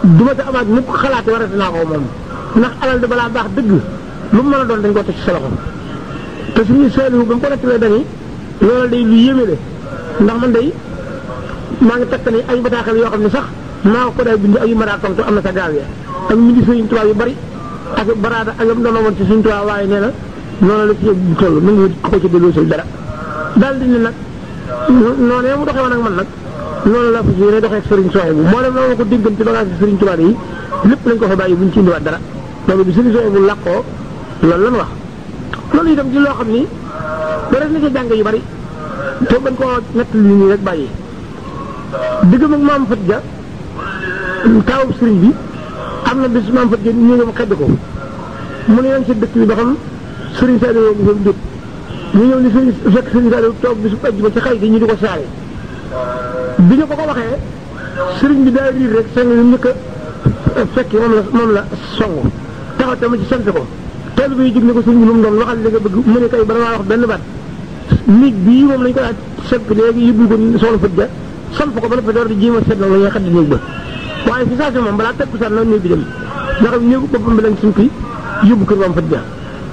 du ma ci amaat mukk xalaate warati naa ko moom ndax alal de balaa baax dëgg lu mu mën a doon dañ ko teg ci sa loxo te suñu seetlu ba mu ko nettalee dañuy loolu day lu yéeme de ndax man day maa ngi takk ni ay bataaxal yoo xam ne sax maa ko day bind ay yu maraakam te am na sa gaaw ya ak mindi sëriñ tubaab yu bari ak baraada ak yam doon woon ci suñu tubaab waaye nee na noonu la ci yëg toll nu ngi ko ci delloosil dara daal di ne nag noonee mu doxee woon ak man nag noonu la fas yéene doxee ak sëriñ Soxna bu moo dem loolu ko déggan ci bagage ci sëriñ tubaab yi lépp lañ ko fa bàyyi buñ ci indiwaat dara loolu bi sëriñ Soxna bu làqoo loolu lan wax loolu itam ci loo xam ni dara na ci jàng yu bari te bañ koo nett li nii rek bàyyi diggam ak maam Fat Ja taawub sëriñ bi am na bis maam Fat Ja ñu ngi xedd ko mu ne yoon si dëkk bi ba xam sëriñ Saliou ngi fa jóg ñu ñëw ni sëriñ fekk sëriñ Saliou toog bisu ajjuma ci xay gi ñu di ko saare bi ñu ko ko waxee sëriñ bi daa riir rek seng yu njëkk a fekki moom la moom la song taxaw tamit ci sant ko teel bi jóg ne ko sëriñ bi lu mu doon waxal li nga bëgg mu ne kay bala maa wax benn baat nit bii moom lañ ko daal sepp léegi yóbbu ko soxna Fat Ja samp ko ba noppi door di jéem a seet nag la ñuy xaddi néeg ba waaye fi saa si moom balaa tekku sax na néeg bi dem ndax néegu boppam bi lañ sumpi yóbbu kër maam Fat Ja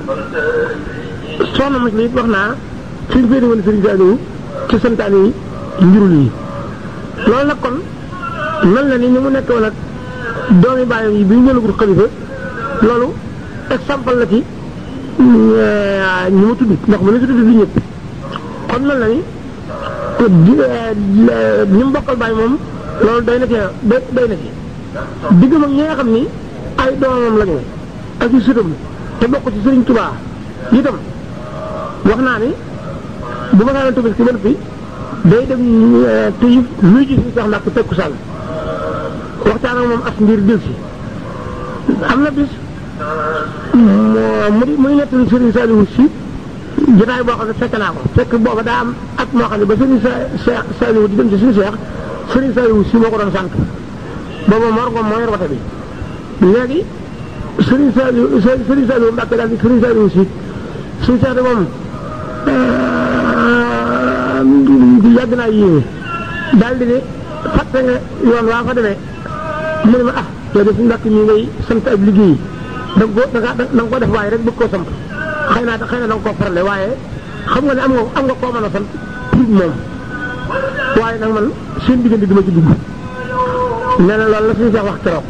soxna mos la it wax naa suñ féete woon sëriñ Saliou ci santaane yi njurul yi loolu nag kon mel na ni ni mu nekk woon ak doomi bàyyam yi bi ñu jëlagul xalifa loolu exemple la ci ñi ma tudd ndax mu ne tudd bi ñëpp kon mel na ni ñi mu bokkal bàyyi moom loolu day na ci day day na ci diggam ak ñi nga xam ni ay doomam lañu ak i sëtam te bokk ci Sëriñ Tuubaa itam wax naa ni bu ma saa tëbës ki ba noppi day dem tëyib luy ji si sax ndax ku tekku sàll waxtaan ak moom as ngir dil si am na bis mu di muy nettali Sëriñ Saliou si jotaay boo xam ne fekk naa ko fekk booba daa am at moo xam ne ba Sëriñ Seex Saliou di dem ci suñu Seex Sëriñ Saliou si moo ko doon sant booba Mor Ngom moo yor wata bi léegi Sëriñ Saliou Sëriñ Saliou Mbàkke daal di Sëriñ Saliou si suñu Seex de moom yàgg naa yéeme daal di ne fàtte nga yoon waa fa demee mu ne ma ah yow de suñu mbàkk mi ngay sant ab liggéey da nga ko da nga ko def waaye rek bëgg koo sant xëy naa xëy na da nga koo farale waaye xam nga ne am nga am nga koo mën a sant pour moom waaye nag man seen diggante duma ci dugg nee na loolu la suñu seex wax keroog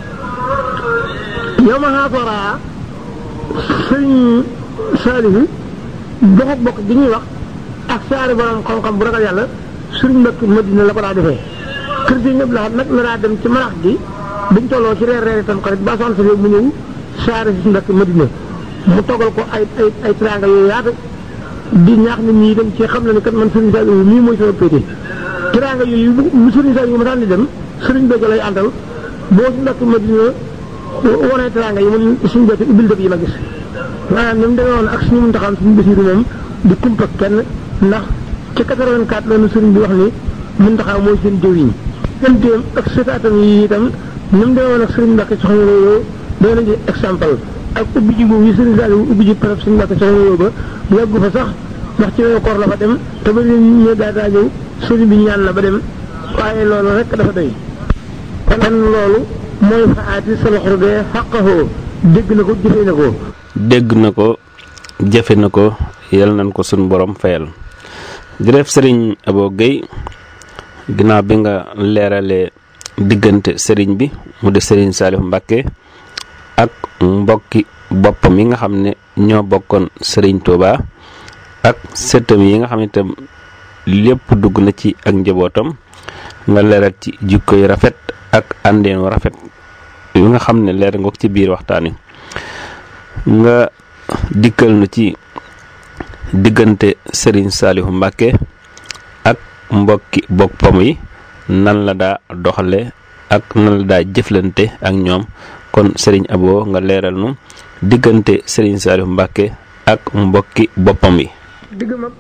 yow ma xaasoraa sëriñ Saalihu doxuk bokk gi ñuy wax ak saari borom xam-xam bu ragal yàlla sëriñ Mbàkke Madina la ko daa defee kër gi ñëpp la nag la daa dem ci marax gi biñ tolloo ci reer reer tam xarit ba son sa mu ñëw saari si Mbàkke Madina mu toggal ko ay ay ay teraanga yooyu yaatu di ñaax nit ñi dem ci xam na ni kat man Serigne Saliou mii mooy sama pété teraanga yooyu bu Serigne Saliou ma daan di dem Serigne Béthio lay àndal boo si ndakk Madina wanee teraanga yi mun suñu Béthio ubbil dëkk yi ma gis maanaam ni mu demee woon ak suñu mun taxam suñu Basiru moom di kumpa kenn ndax ci 84 la nu Serigne bi wax ni mun taxaw mooy seen jëwiñ gantéem ak sëtaatam yi itam ni mu demee woon ak Serigne Mbacke soxna loolu doy nañu exemple ak ubbi ji boobu yi Serigne Saliou ubbi ji parab suñu Mbacke soxna loolu ba yàggu fa sax ndax ci weeru koor la fa dem te ba léegi ñu daa daa ñëw sëriñ bi ñaan na ba dem waaye loolu rek dafa doy kon loolu mooy faati salaxru de xaqahoo dégg na ko jëfe na ko dégg na ko jëfe na ko yal nañ ko suñ borom fayal jërëjëf sëriñ Abo Guèye ginnaaw bi nga leeralee diggante sëriñ bi mu di sëriñ Saliou Mbacke ak mbokki boppam yi nga xam ne ñoo bokkoon sëriñ Touba ak sëtam yi nga xam ne itam lépp dugg na ci ak njabootam nga leeral ci jikko yu rafet ak àndeen wu rafet yi nga xam ne leer nga ko ci biir waxtaan wi nga dikkal na ci diggante Serigne Saliou Mbacke ak mbokki boppam yi nan la daa doxale ak nan la daa jëflante ak ñoom kon Serigne Abo nga leeral nu diggante Serigne Saliou Mbacke ak mbokki boppam yi digg mag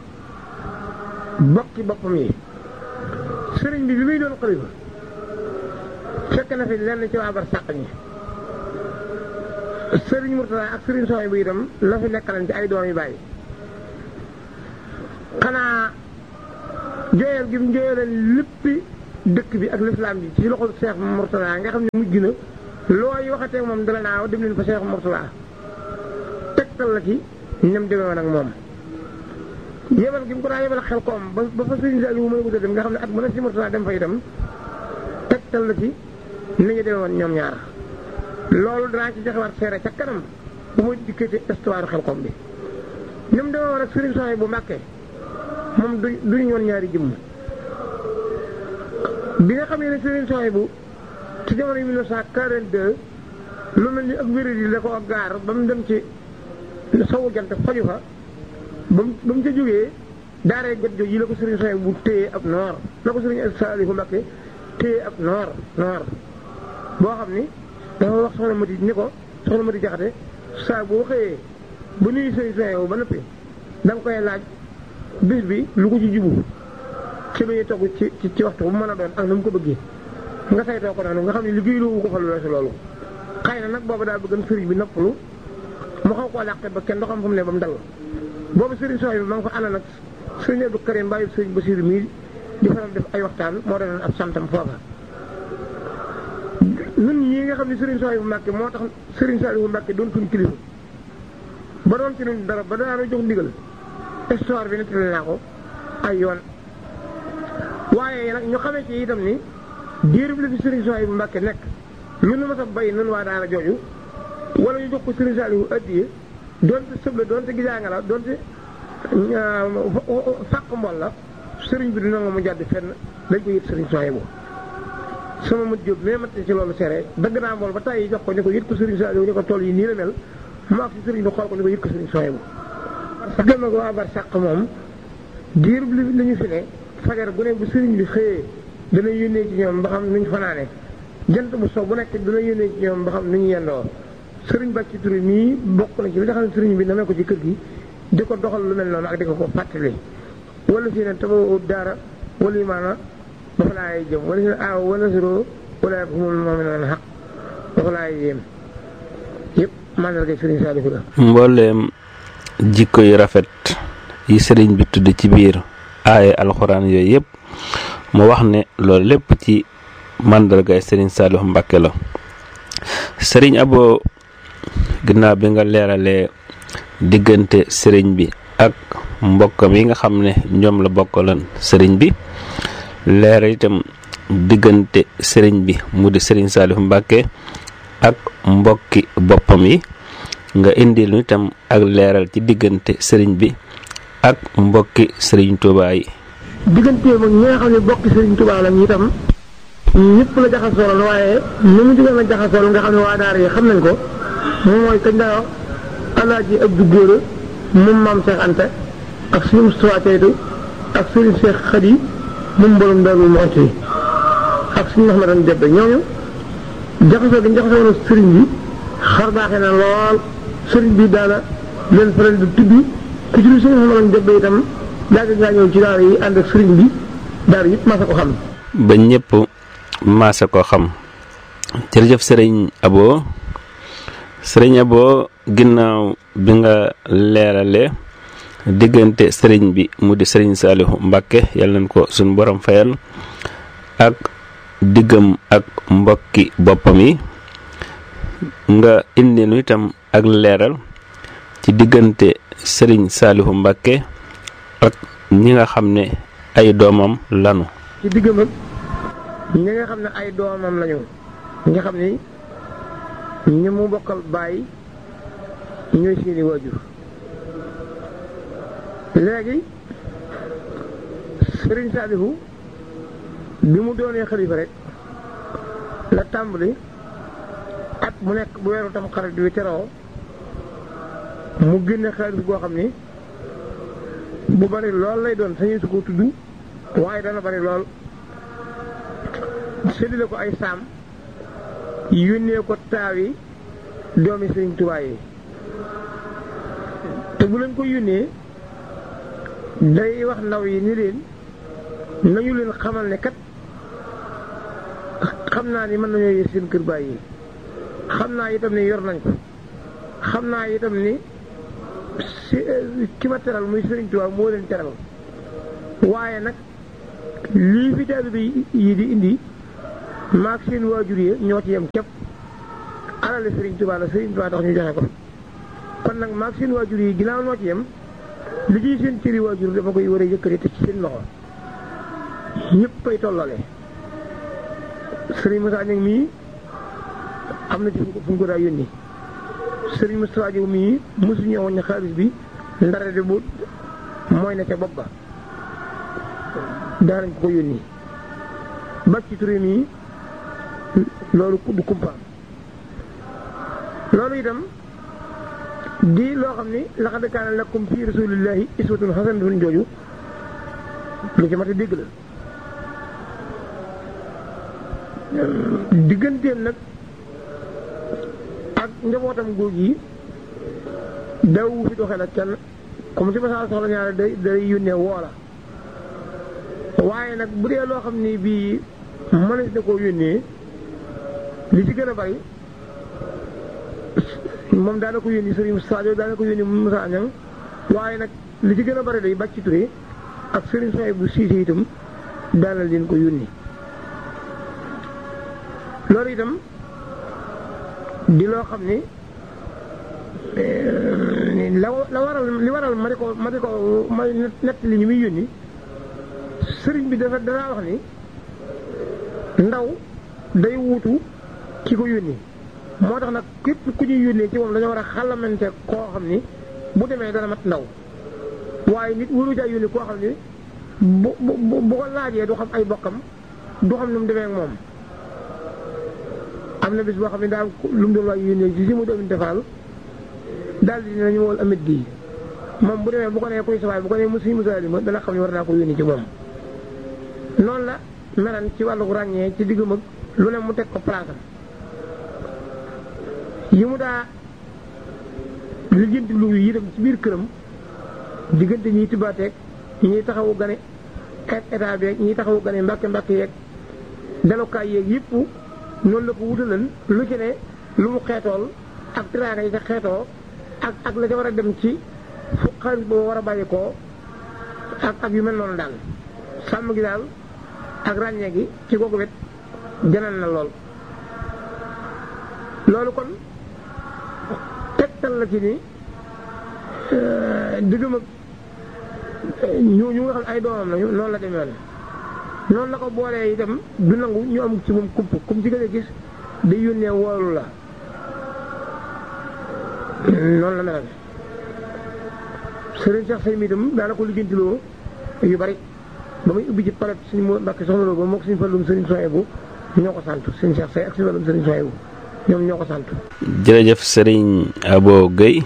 bokki boppam yi sëriñ bi bi muy doon xalifa fekk na fi lenn ci waa bar sàq ñi sëriñ Murtala ak sëriñ Soxay bu itam la fi nekkalan ci ay doom yu bàyyi xanaa jooyal gi mu jooyaleen léppi dëkk bi ak lislaam bi ci loxol Seex Murtala nga xam ne mujj na looy waxatee moom dala naaw dem leen fa Cheikh Mourtala tegtal la ci ñam demee woon ak moom yebal gi mu ko daa yebal xel koom ba ba fa sëriñ Saliou mën a gudd dem nga xam ne at mën a si Mourtala dem fa itam tegtal la ci ni ñu demee woon ñoom ñaar loolu danaa ci joxewaat seere ca kanam bu ma dikkee ci histoire xel koom bi ñoom demee woon ak sëriñ Soxna bu Mbàkke moom du duñu woon ñaari jëmm bi nga xamee ne sëriñ Soxna bu ci jamono 1942 lu mel ni ak wéréd yi la ko gaar ba mu dem ci sowu jant faju fa ba mu ba mu ca jógee daaree gat jooju yi la ko sëriñ Soxna bu téye ab noor la ko sëriñ Saalihu Mbàkke téye ab noor noor boo xam ni dafa wax soxna Mati ni ko soxna Mati Jaxate saa boo xëyee ba nuyu sëriñ Soxna ba noppi da nga koy laaj bis bi lu ko ci jubu ci lu ñuy togg ci ci waxtu bu mën a doon ak na mu ko bëggee nga saytoo ko noonu nga xam ne liggéey loowu ko fa lu weesu loolu xëy na nag boobu daa bëggan sëriñ bi noppalu mu xaw koo làqe ba kenn doo xam fu mu ne ba mu dal boobu sëriñ Soxna bi ma nga ko ànd nag sëriñ Abdou Karim bàyyi sëriñ Basiru mii di faral def ay waxtaan moo doon ab santam foofa ñun ñii nga xam ne sëriñ Soxna bu Mbàkke moo tax sëriñ Saliou Mbàkke doon suñ kilifa ba doon ci ñun dara ba daana jox ndigal histoire bi nettali naa ko ay yoon waaye nag ñu xamee ci itam ni diirub li fi sëriñ Soxna bu Mbàkke nekk lu nu ma sa bay nun waa daara jooju wala ñu jox ko sëriñ Saliou addiye doonte sëble doonte gijaanga la doonte fàq mbol la sëriñ bi dina nga mu jàdd fenn dañ ko yët sëriñ Soxna bu sama mët jóob mais mat ci loolu seere dëgg naa mbool ba tàyyi jox ko ni ko yët ko sëriñ Saliou ni ko tool yi nii la mel mu ak si sëriñ bi xool ko ni ko yët ko sëriñ Soxna bu parce que ko waa bar sàq moom diirub li li ñu fi ne fajar gu ne bu sëriñ bi xëyee dana yónnee ci ñoom ba xam nuñ fanaane jant bu sow bu nekk dana yónnee ci ñoom ba xam nu ñu yendoo sëriñ Bàcci Touré mii bokk na ci li nga xam ne sëriñ bi namee ko ci kër gi di ko doxal lu mel noonu ak di ko ko fàttali wala si ne taba daara wala yi maana ba fa laay jëm wala si ne aaw wala suro wala humul mu'minuuna xaq ba fa laay yéem yëpp mandarga sëriñ Saalihu la mbooleem jikko yu rafet yi sëriñ bi tudd ci biir aaye alxuraan yooyu yëpp mu wax ne loolu lépp ci màndargaay sëriñ Saalihu Mbàkke la sëriñ Abo ginnaaw bi nga leeralee diggante sëriñ bi ak mbokkam yi nga xam ne ñoom la bokkaloon sëriñ bi leeral itam diggante sëriñ bi mu di sëriñ Saalihu Mbàkke ak mbokki boppam yi nga indi lu itam ak leeral ci diggante sëriñ bi ak mbokki sëriñ Tuubaa yi digganteem ak ñi nga xam ne bokki sëriñ Tuubaa lañ itam ñëpp la jaxasool waaye ni mu diggee ma jaxasool nga xam ne waa daara yi xam nañ ko moom mooy kañ daa wax alaaji Abdu Góora moom maam Cheikh Anta ak suñu Moustapha Teytu ak sëriñ Cheikh Khady moom borom Daaru Muxti ak suñu Mahmadan Jabbe ñooñu jaxasoo gi ñu jaxasoo woon sëriñ bi xar baaxee na lool sëriñ bi daana leen faral di tudd ku ci lu suñu Mahmadan Jabbe itam yàgg ngaa ñëw ci daara yi ànd ak sëriñ bi daara yëpp masa ko xam ba ñëpp maase ko xam jërëjëf sëriñ Abo sëriñ Abo ginnaaw bi nga leerale diggante sëriñ bi mu di sëriñ Saalihu Mbàkke yàlla nañ ko suñ borom fayal ak diggam ak mbokki boppam yi nga indi nu itam ak leeral ci diggante sëriñ Saalihu Mbàkke ak ñi nga xam ne ay doomam lanu ci diggam ak ñi nga xam ne ay doomam lañu ñi nga xam ni ñi mu bokkal bàyyi ñooy seeni waajur léegi sëriñ Saalihu bi mu doonee xalifa rek la tàmbali at mu nekk bu weeru tam xarit bi teroo mu génne xaalis boo xam ni bu bari lool lay doon sañu su ko tudd waaye dana bari lool séddale ko ay saam yónnee ko taaw yi doomi sëriñ Tuubaa yi te bu leen ko yónnee day wax ndaw yi ni leen nañu leen xamal ne kat xam naa ni mën nañoo yër seen kër baay yi xam naa itam ni yor nañ ko xam naa itam ni si ki ma teral muy sëriñ Tuubaa moo leen teral waaye nag lii fi taalibe yi di indi maag seen waajur yi ñoo ci yem képp alale Serigne Touba la Serigne Touba tax ñu joxe ko kon nag maag seen waajur yi ginnaaw noo ci yem li ciy seen cëri waajur dafa koy war a yëkkati te ci seen loxo ñëpp ay tollale Serigne Moussa Niang mii am na ci fu mu ko daa yónni Serigne Moustapha Diop mii mosu ñëw woon ne xaalis bi ndara de bu mooy ne ca bopp ba daanañ ko ko yónni bàcc ci turé mii loolu du kumpaam loolu itam di loo xam ni laqad kaana lakum fi rasulillahi iswatun hasanatun jooju lu ci mat a dégg la digganteem nag ak njabootam góor yi daw fi doxee nag kenn comme ci masaa soxla ñaare day day yónnee woola waaye nag bu dee loo xam ni bii mënees na koo yónnee li ci gën a bari moom daana ko yónni Serigne Sadio daana ko yónni Moussa Niang waaye nag li ci gën a bari day bàcc Touré ak Serigne Soye bu Siise itam daana leen ko yónni loolu itam di loo xam ni la la waral li waral ma di ko ma di ko ma nett li ñu muy yónni sëriñ bi dafa danaa wax ni ndaw day wuutu ki ko yónni moo tax nag képp ku ñuy yónnee ci moom dañoo war a xalamante koo xam ni bu demee dana mat ndaw waaye nit wuru caa yónni koo xam ni bu bu bu ko laajee du xam ay bokkam du xam nu mu demee ak moom am na bis boo xam ne daal lu mu doon waay yónnee ci si mu doon defaal daal di dinañu wol amit gi moom bu demee bu ko nee kuy sawaay bu ko nee musi musalima dana xam ne war naa ko yónni ci moom noonu la melan ci wàllu ràññee ci diggam ak lu ne mu teg ko place yi mu daa lijjanti lu yi dem ci biir këram diggante ñiy tibaateeg ñiy taxawu gane ak état beeg ñiy taxawu gane mbàkke mbàkke yeeg dalukaay yeeg yëpp noonu la ko wutalan lu ci ne lu mu xeetool ak tiraanga yi ca xeetoo ak ak la ca war a dem ci fu xaalis boobu war a bàyyi koo ak ak yu mel noonu daal sàmm gi daal ak ràññee gi ci googu wet janal na lool loolu kon tegtal la ci ni diggam ak ñu ñu nga xam ay doomam lañu noonu la demee noonu la ko boolee itam du nangu ñu am ci moom kump kum ci gën a gis day yónnee woolu la noonu la melal sëriñ Cheikh Say mi itam daana ko liggéentiloo yu bari ba muy ubbi ci palet suñu mo mbàkk soxna loo ba moo ko suñu fàllum sëriñ Soye bu ñoo ko sant sëriñ Cheikh Say ak suñu fàllum sëriñ Soye bu ñoom ñoo ko sant jërëjëf sëriñ Abo Guèye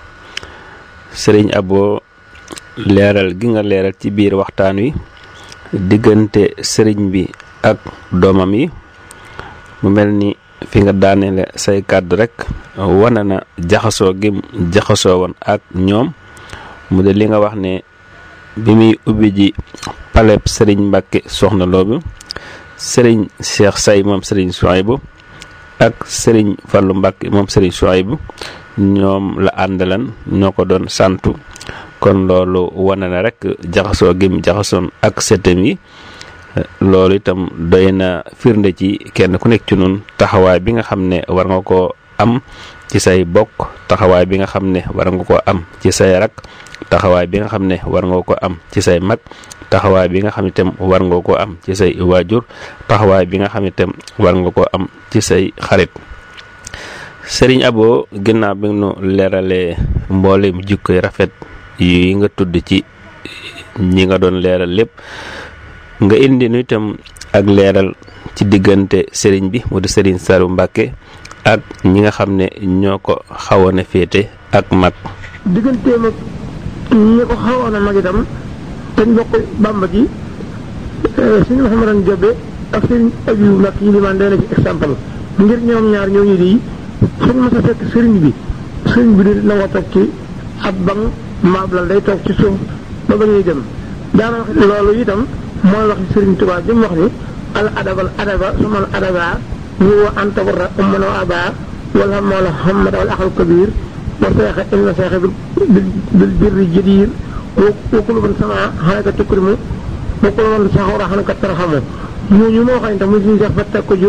sëriñ Abo leeral gi nga leeral ci biir waxtaan wi diggante sëriñ bi ak doomam yi mu mel ni fi nga daaneele say kàddu rek wane na jaxasoo gi jaxasoo woon ak ñoom mu de li nga wax ne bi muy ubbi ji paleb sëriñ Mbàkke soxna loobu sëriñ Cheikh Say moom sëriñ Souhaïbou ak sëriñ Fallu Mbàkke moom sëriñ Souhaïbou ñoom la àndalan ñoo ko doon santu kon loolu wane na rek jaxasoo gim jaxasoon ak sëtam yi loolu itam doy na firnde ci kenn ku nekk ci nun taxawaay bi nga xam ne war nga koo am ci say bokk taxawaay bi nga xam ne war nga koo am ci say rak taxawaay bi nga xam ne war nga ko am ci say mag taxawaay bi nga xam ne itam war nga koo am ci say waajur taxawaay bi nga xam ne itam war nga koo am ci say xarit sëriñ Abo ginnaaw bi nu leeralee mboolem jikkoy rafet yi nga tudd ci ñi nga doon leeral lépp nga indi nu itam ak leeral ci diggante sëriñ bi mu di sëriñ Saliou Mbacke ak ñi nga xam ne ñoo ko xawoon a féete ak mag. digganteem ak ñi ko xawoon a mag itam te ñu bokk bàmba ji suñu Mouhamadou Jobe ak sëriñ Abiou Mbacke yi limaan day na ci exemple ngir ñoom ñaar ñooñu di suñ mos a fekk sëriñ bi sëriñ bi di nangoo toog ci ab bang maab la day toog ci suuf ba ba ñuy dem daana wax loolu itam mooy wax sëriñ Tuubaa jëm wax ni al adabal adaba sumal adaba ñu wa antabarra ummana wa aba wala moola hamad wal axal kabir wa seexa inna seexa bil birri jadir wa kullu man sama xanaka tukrimu wa kullu man saxura xanaka tarxamu ñooñu moo xam ne tam muy suñu seex fa teg ko jóg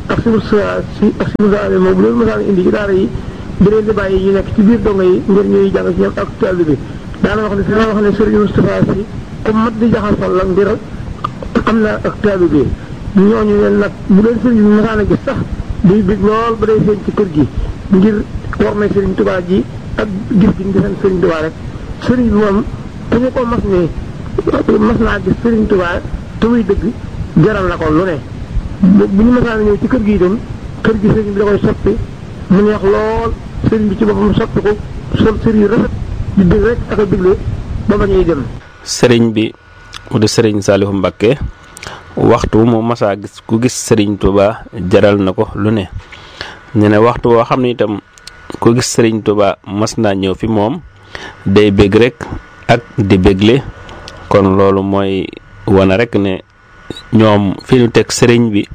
ak si Moussa si ak si Moussa moom bu leen mosaan indi ci daara yi da leen di bàyyi ñu nekk ci biir dongo yi ngir ñuy jàng ci ñoom ak taalibe bi daana wax ne si wax ne Serigne Moustapha si comme mat di jaxasoo la ngir am na ak taalibe bi ñooñu leen nag bu leen Serigne bi mosaan a gis sax day bég lool ba day feeñ ci kër gi ngir war may Serigne Touba ji ak gis gi ngi seen Serigne Touba rek Serigne bi moom ku ñu ko mas ne mas naa gis Serigne Touba te muy dëgg jaral na ko lu ne bu ñu masaan ñëw ci kër gi itam kër gi Serigne bi da koy soppi mu neex lool Serigne bi ci boppam soppi ko sol sëriñ yu rafet di dégg rek ak a digle ba ba ñuy dem. sëriñ bi mu di sëriñ Saalihu Mbakke waxtu mu masaa gis ku gis sëriñ Touba jaral na ko lu ne ñu ne waxtu woo xam ne itam ku gis sëriñ Touba mas naa ñëw fi moom day bég rek ak di bégle kon loolu mooy wane rek ne ñoom fi ñu teg sëriñ bi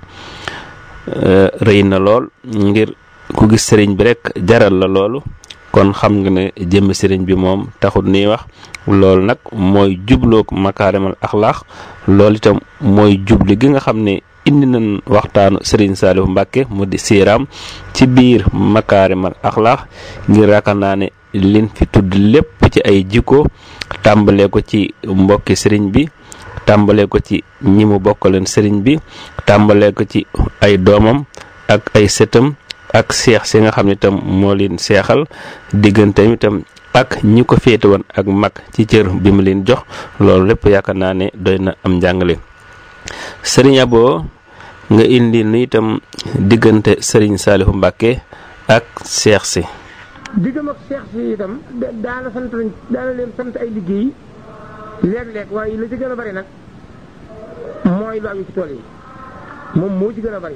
rëy na lool ngir ku gis sëriñ bi rek jaral la loolu kon xam nga ne jëmm sëriñ bi moom taxul nii wax loolu nag mooy jubloog makaarimal axlaax loolu itam mooy jubli gi nga xam ne indi nañ waxtaanu sëriñ Saalihu Mbàkke mu di siiraam ci biir makaarimal axlaax ngir raakaar naa ne liñ fi tudd lépp ci ay jikko tàmbalee ko ci mbokki sëriñ bi tàmbalee ko ci ñi mu bokkaleen sëriñ bi tàmbalee ko ci ay doomam ak ay sëtam ak seex si nga xam ne itam moo leen seexal digganteem itam ak ñi ko féete woon ak mag ci cër bi mu leen jox loolu lépp yaakaar naa ne doy na am njàngale sëriñ Abo nga indi nu itam diggante sëriñ Saalihu Mbàkke ak seex si diggam ak seex si itam daana sant lañ daana leen sant ay liggéey léeg-léeg waaye la ci gën a bari nag mooy lu aju ci tool yi moom moo ci gën a bari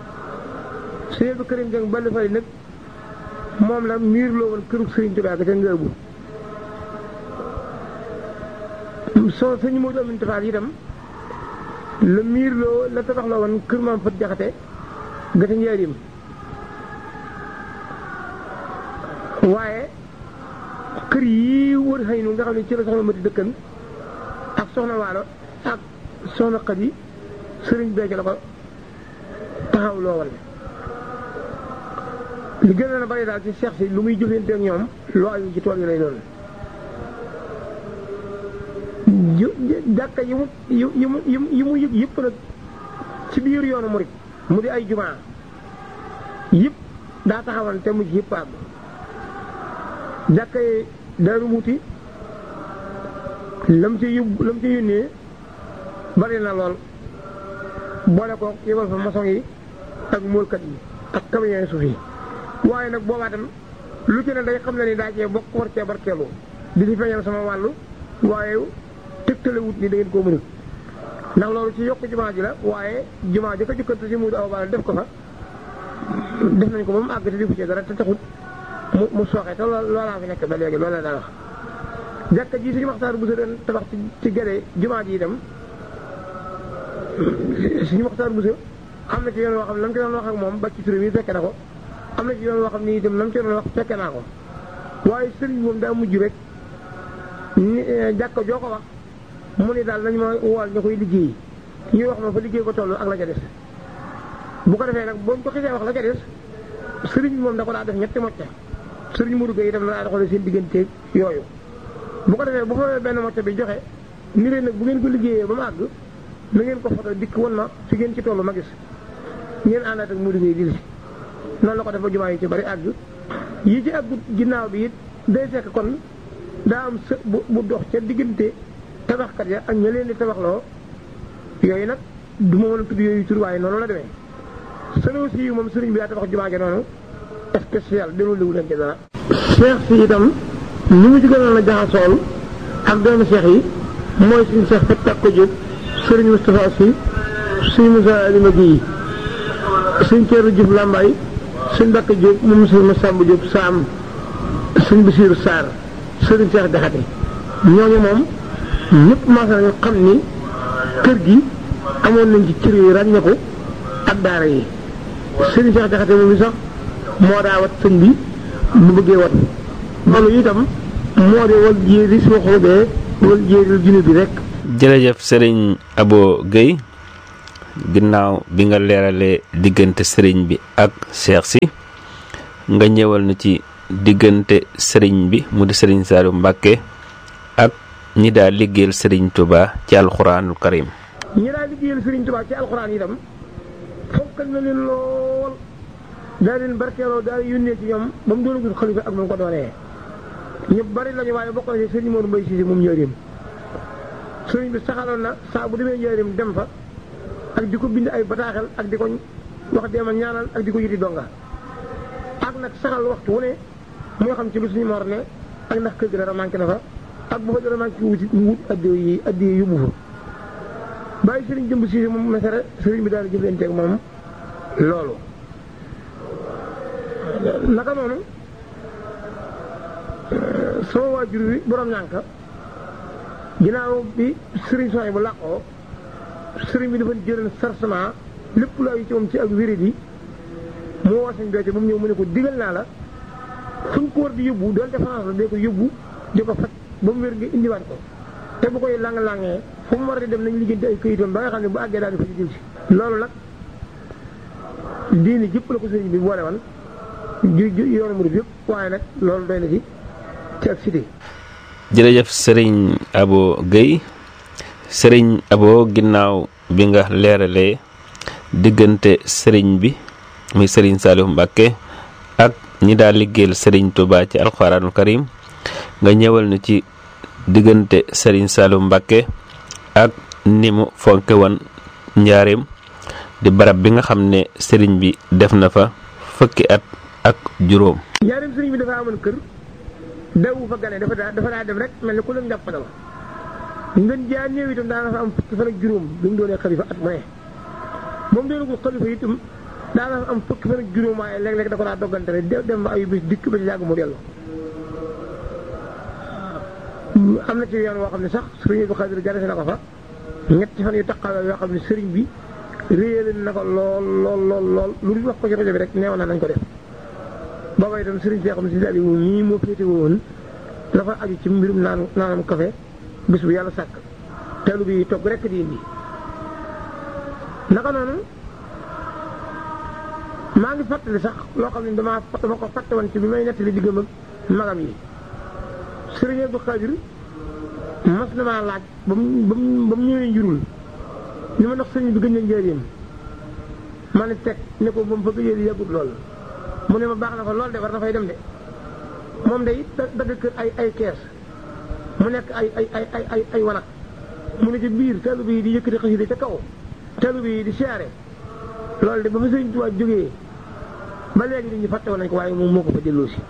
sëñ bi kërim jëng ball fay nag moom la miir loo woon kërug sëriñ Tuubaa ga ca ngëbu soo sëñ Moodu Amin Tafaal itam la miir loo la tabax loo woon kër maam fët jaxate ga ca njaarim waaye kër yii wër xëy nu nga xam ne ci la soxna mati dëkkan ak soxna waalo ak soxna xadi sëriñ Béthio la ko taxaw loo woon li gën a bari daal ci seex si lu muy jëfante ak ñoom loo aju ci tool yi lay doon jàkka yi mu yi mu yi mu yëg yëpp nag ci biir yoonu murit mu di ay jumaa yëpp daa taxawan te mujj yëpp àgg jàkka yi Daaru Muti lam ci yóbbu lam ci yónnee bari na lool boole ko yebal fa maçon yi ak móolkat yi ak camion suuf yi waaye nag boobaa tam lu ci ne day xam ne ni daa cee bokk war cee barkeelu di ci feeñal sama wàllu waaye tegtale wut ni da ngeen koo mënut ndax loolu ci yokk jumaa ji la waaye jumaa ji ko jukkante si muudu aw baal def ko fa def nañ ko ba mu àgg te defu ci dara te taxut mu mu sooxee te loolaa fi nekk ba léegi loolu la daa wax jàkka ji suñu waxtaan bu sa doon tabax ci ci gëdee jumaa ji itam suñu waxtaan bu sa am na ci yoon woo xam ne lam ci doon wax ak moom ba ci turé mi fekke na ko am na ci yoon woo xam ne itam lam ci doon wax fekke naa ko waaye sëriñ moom daa mujj rek ni jàkka joo ko wax mu ni daal nañ ma wool ñu koy liggéey ñuy wax ma fa liggéey ko toll ak la ca des bu ko defee nag boo ko xisee wax la ca des sëriñ bi moom da ko daa def ñetti mocca sëriñ Modou Gueye itam la daa doxalee seen digganteeg yooyu bu ko defee bu fa benn mocca bi joxe ni leen nag bu ngeen ko liggéeyee ba mu àgg na ngeen ko foto dikk won ma fi ngeen ci toll ma gis ngeen àndaat ak Modou Gueye di li noonu la ko def ba jumaa yi ci bari àgg yi ci àggut ginnaaw bi it day fekk kon daa am së bu bu dox ca diggante tabaxkat ya ak ña leen di tabaxloo yooyu nag du ma mën a tudd yooyu tur waaye noonu la demee sëriñ si moom sëriñ bi daa tabax jumaa ja noonu spécial delu liwu leen ci dara seex si itam li mu ci gënoon a jaxasool ak doomu seex yi mooy suñu seex fa tag ko jóg sëriñ Moustapha si suñ Moussa Alima Guèye suñ Thierno Diouf Lambaye suñ Mbacke Diop moom sëriñ Massamba Diop Saam suñ Basiiru Sarr sëriñ Seex Jaxate ñooñu moom ñëpp maasa nañu xam ni kër gi amoon nañ ci cër yi ràññeeku ak daara yi sëriñ Seex Jaxate moom i sax moo daa wat sëñ bi bu bëggee wat loolu itam moo di wal jéeri soo xoobee wal jéeri junne bi rek jërëjëf sëriñ Abo Guèye ginnaaw bi nga leeralee diggante sëriñ bi ak cheikh si nga ñëwal na ci diggante sëriñ bi mu di sëriñ Saliou Mbacke ak ñi daa liggéeyal sëriñ Touba ci alxuraanul karim ñi daa liggéeyal sëriñ Touba ci alxuraan itam fonkal na leen lool daa leen barkeeloo daa yónnee ci ñoom ba mu doonagul xalifa ak ba mu ko doonee ñu bari lañu waaye bokk na ci sëriñ Modou Mbaye Cissé moom njëriñ sëriñ bi saxaloon na saa bu demee njëriñ dem fa ak di ko bind ay bataaxel ak di ko wax demal ñaanal ak di ko yiti donga ak nag saxal waxtu wu ne moo xam ci lu suñu mor ne ak ndax kër gi dara manqué na fa ak bu fa dara manqué wuti mu wut addee yi addee yóbbu fa bàyyi sëriñ jëmb Cissé moom mesere sëriñ bi daal di jëflanteeg moom loolu naka noonu sama waajur wi borom ñànka ginnaaw bi sëriñ soxna bu làqoo sëriñ bi dafa jëral sarcement lépp lu ay ci moom ci ak wérit yi mu woo sañ becco ba mu ñëw mu ne ko digal naa la fu ñu ko war di yóbbu doonte France la dee ko yóbbu di ko faj ba mu wér nga indiwaat ko te bu koy lang-langee fu mu war di dem nañ liggéeyante ay këyitoon ba nga xam ne bu àggee daal di fa jël si loolu nag diini jëpp la ko sëriñ bi boole woon ju yoonu murid yëpp waaye nag loolu doy na ci ci ak cité jërëjëf sëriñ Abo Guèye sëriñ Abo ginnaaw bi nga leeralee diggante sëriñ bi muy sëriñ Saliou Mbacke ak ñi daal liggéeyal sëriñ Touba ci alxuraanul karim nga ñëwal na ci diggante sëriñ Saliou Mbacke ak ni mu fonke woon njaareem di barab bi nga xam ne sëriñ bi def na fa fukki at ak juróom. njaareem sëriñ bi dafa amoon kër dawu fa gane dafa daa dafa daa dem rek mel ni ku leen jàppale ngeen jaa néew itam daana fa am fukki fan ak juróom bi mu doonee xalifa at mu ne moom doonagul xalifa itam daana fa am fukki fan ak juróom waaye léeg-léeg da ko daa doggante rek dem ba ay bis dikk ba ci yàgg mu dellu am na ci yoon woo xam ne sax sëriñ bi Xaadir jarase na ko fa ñetti fan yu taqawee yoo xam ne sëriñ bi réyale na ko lool lool lool lool lu dul wax ko ci rajo bi rek neewoon na nañ ko def booba itam sëriñ see xam ne si daal yi nii moo féete woon dafa aju ci mbirum naan naanam café bis bu yàlla sàkk teelu bi togg rekk di indi naka noonu maa ngi fàttali sax loo xam ne dama dama ko fàtte woon ci bi may nettali diggam ak magam yi sëriñ Abdou Khadir mas na maa laaj ba mu ba mu ba mu ñëwee njurul ni ma ndax sëriñ bi gëj na njëriñam ma ne teg ne ko ba mu fa gëjee di yàggut lool mu ne ma baax na fa lool de war na fay dem de moom de it dagg kër ay ay kees mu nekk ay ay ay ay ay ay wanag mu ne ci biir taalibe yi di yëkkati xasida ca kaw taalibe yi di siyaare loolu de ba fa sëriñ Tuubaa jógee ba léegi nit ñi fàtte woon nañ ko waaye moom moo ko fa delloo si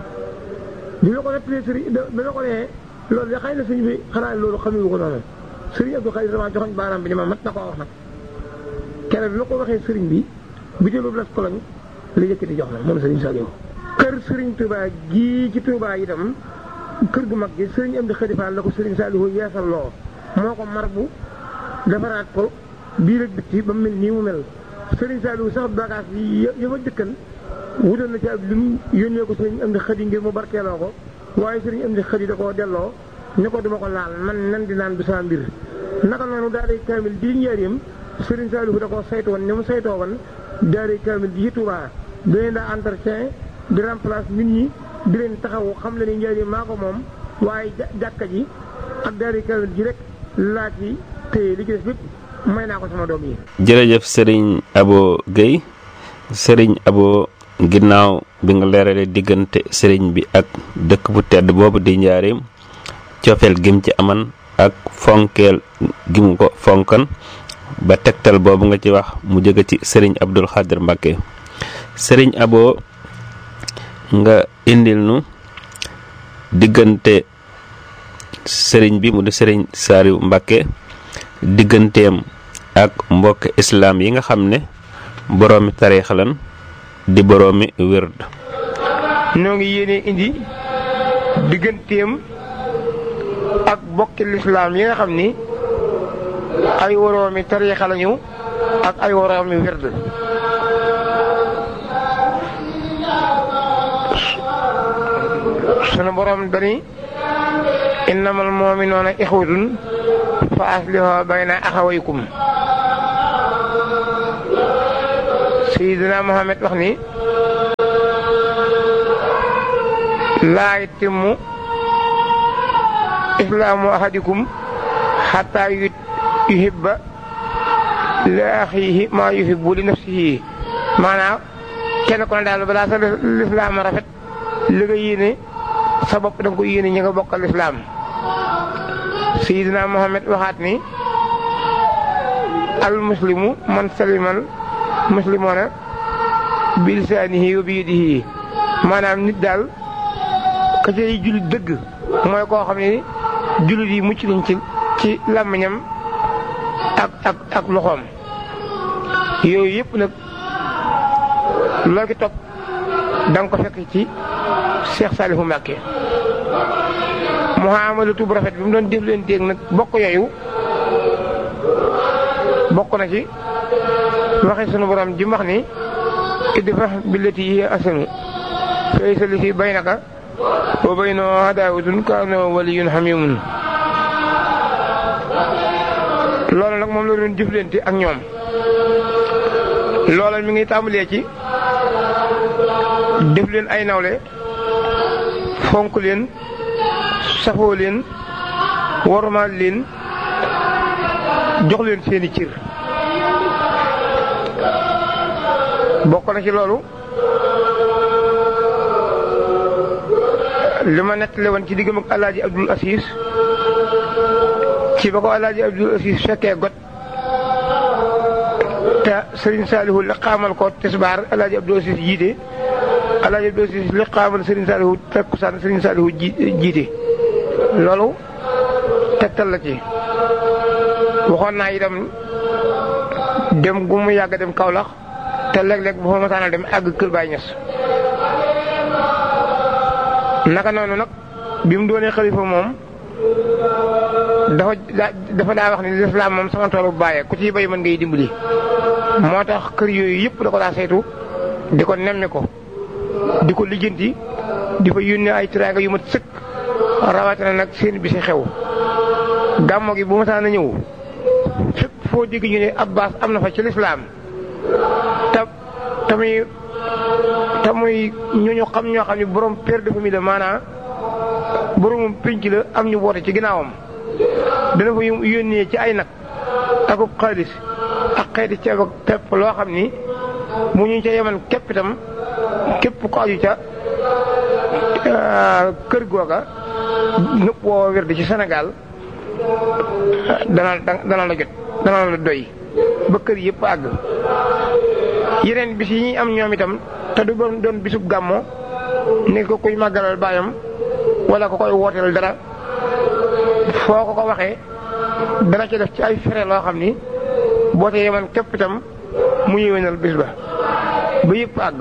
bi ma ko nettalee sëriñ da ma ko nee loolu de xëy na sëñ bi xanaa loolu xamewu ko noonu sëriñ Abdou Khadir dama joxoñ baaraam bi ni ma mat na koo wax nag keneen bi ma ko waxee sëriñ bi bi jëlul las koloñ la yëkkati jox la moom sëriñ Saliou kër sëriñ Touba gii ci Touba itam kër gu mag gi sëriñ Amdi Khady Fall la ko sëriñ Saliou yeesal loo moo ko mar bu defaraat ko biir ak bitti ba mu mel nii mu mel sëriñ Saliou sax bagage yi ya fa dëkkan wutal na ci ab lim yónnee ko sëriñ Amdi Khady ngir mu barkeeloo ko waaye sëriñ Amdi Khady da koo delloo ne ko duma ko laal man nan di naan du saa mbir naka noonu daal di kaamil di njaareem sëriñ Saliou da koo saytu woon ni mu saytoo woon daal kaamil di ci Touba di leen daa entretien di remplace nit ñi di leen taxawu xam le ni njaareem maa ko moom waaye jàkka ji ak daal kaamil ji rek laa ci téye li ci des lépp may naa ko sama doom yi. jërëjëf sëriñ Abo Guèye sëriñ Abo ginnaaw bi nga leeralee diggante sëriñ bi ak dëkk bu tedd boobu di njaareem cofeel gim ci aman ak fonkeel gim ko fonkan ba tegtal boobu nga ci wax mu jóge ci sëriñ Abdul Xaadir Mbàkke sëriñ Abo nga indil nu diggante sëriñ bi mu di sëriñ Saliou Mbàkke digganteem ak mbokk islaam yi nga xam ne boroomi tariix lan di boroomi wérd noo ngi yéene indi digganteem ak bokki lislaam yi nga xam ni ay woroomi tariixa lañu ak ay woroomi wérd sunu boroom dani innamal mu'minuuna ixwatun fa aslihu bayna axawaykum Seydina Muhammad wax ni laa yatimmu islaamu ahadikum xataa yuhibba li axiihi maa yuhibbu li nafsihi maanaam kenn ku ne daal balaa sa lislaam rafet li nga yéene sa bopp da nga ko yéene ñi nga bokkal lislaam Seydina Muhammad waxaat ni al muslimu man salimal muslimoona bi lisaanihi wa bi yadihi maanaam nit daal ka cay jullit dëgg mooy koo xam ne jullit yi mucc nañ ci ci làmmiñam ak ak ak loxoom yooyu yëpp nag loo ki topp da nga ko fekk ci Cheikh Saliou Mbacké muhammadatu bu rafet bi mu doon def leen déeg nag bokk yooyu bokk na ci waxe sunu borom ji wax ni idfa billati hiya ahsanu fa laysa li fi baynaka wa baynahu adaawatun ka annahu waliyyun hamiimun loolu nag moom la doon jëflante ak ñoom loola mi ngi tàmbalee ci def leen ay nawle fonk leen safoo leen wormaal leen jox leen seeni cër bokk na ci loolu li ma nettali woon ci diggam ak alaaji abdul asiis ci ba ko alaaji abdul asiis fekkee got te sëriñ saalihu li xaamal ko tisbaar alaaji abdul asiis jiite alaaji abdul asiis li xaamal sëriñ saalihu takkusaan sëriñ saalihu jiite loolu tegtal la ci waxoon naa itam dem gu mu yàgg dem Kaolack te léeg-léeg bu fa masaana dem àgg Kër Baay Ñas naka noonu nag bi mu doonee xalifa moom dafa dafa daa wax ni lislaam moom sama toolu bàyyee ku ciy bay mën ngay dimbali. moo tax kër yooyu yëpp da ko daa saytu di ko nemmi ko di ko lijjanti di fa yónnee ay tiraanga yu mat sëkk rawatina nag seen bisi xew gàmmo gi bu masaana ñëw fépp foo dégg ñu ne Abbas am na fa ci lislaam te tamuy te muy ñooñu xam ñoo xam ne borom père de famille la maanaam boromum pénc la am ñu woote ci ginnaawam dana fa yónnee ci ay nag akub xaalis ak xeeti ceeb ak pepp loo xam ni mu ñu ca yeman képp itam képp ko aju ca kër googa ñëpp woo wér di ci Sénégal dana dana la jot dana la doy ba kër yëpp àgg yeneen bis yi ñuy am ñoom itam te du doon doon bisub gàmmo ni ko kuy màggalal baayam wala ko koy wooteel dara foo ko ko waxee dana ci def ci ay fere loo xam ni boo te yeman képp itam mu yéwénal bis ba ba yëpp àgg